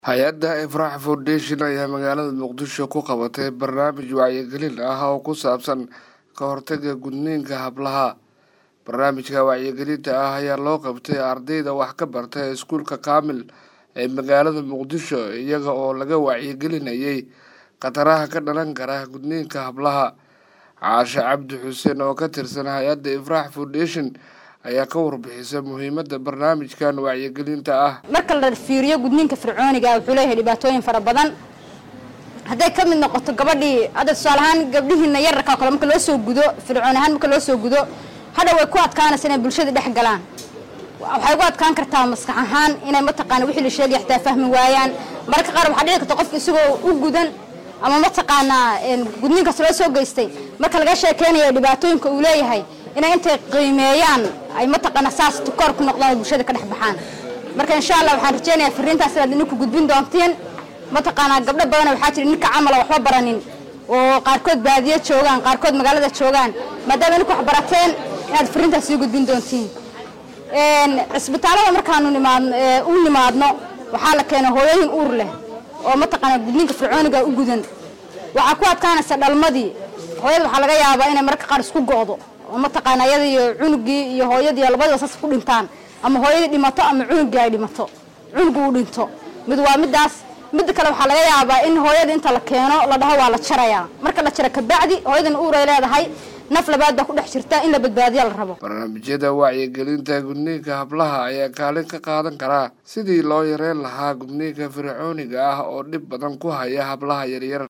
hay-adda ifraax foundation ayaa magaalada muqdisho ku qabatay barnaamij wacyigelin ah oo ku saabsan ka hortaga gudniinka hablaha barnaamijka wacyigelinta ah ayaa loo qabtay ardayda wax ka barta iskuulka kaamil ee magaalada muqdisho iyaga oo laga wacyigelinayay khataraha ka dhalan kara gudniinka hablaha caashe cabdi xuseen oo ka tirsan hay-adda ifraax foundation ayaa ka warbixisa muhiimadda barnaamijkan wacyigelinta ah marka la fiiriyo gudniinka fircooniga wuxuu leeyahay dhibaatooyin fara badan hadday ka mid noqoto gabadhii hadda tusaale ahaan gabdhihiina yararka kale marka loo soo gudo fircoon ahaan marka loo soo gudo hadha way ku adkaanaysa inay bulshada dhex galaan waxay ugu adkaan kartaa maskax ahaan inay mataqaana wixii la sheegaya xitaa fahmi waayaan mararka qaar waxaa dhici karta qofka isagoo u gudan ama mataqaanaa gudniinkaas loo soo geystay marka laga sheekeynayo dhibaatooyinka uu leeyahay inay intay qiimeeyaan ay mataqaana saas tukoor ku noqdaan oo bulshada ka dhex baxaan marka insha allah waxaan rajeynayaa fariintaas inaad idinku gudbin doontiin mataqaanaa gabdho badana waxaa jira ninka camala waxba baranin oo qaarkood baadiyo joogaan qaarkood magaalada joogaan maadaama idinku wax barateen inaad fariintaas sii gudbin doontiin cisbitaalada markaanu nimaad u nimaadno waxaa la keenay hooyooyin uur leh oo mataqaana gudniinka fircooniga u gudan waxaa ku adkaanaysa dhalmadii hooyada waxaa laga yaabaa inay mararka qaar isku go'do oo mataqaana iyada iyo cunugii iyo hooyadii labadiba saas ku dhintaan ama hooyadii dhimato ama cunugii ay dhimato cunugu uu dhinto mid waa midaas midda kale waxaa laga yaabaa in hooyada inta la keeno la dhaho waa la jarayaa marka la jara kabacdi hooyadan uur ay leedahay naf labaad baa ku dhex jirta in la badbaadiya la rabo barnaamijyada wacyigelinta gudniinka hablaha ayaa kaalin ka qaadan karaa sidii loo yareyn lahaa gudniinka fircooniga ah oo dhib badan ku haya hablaha yaryar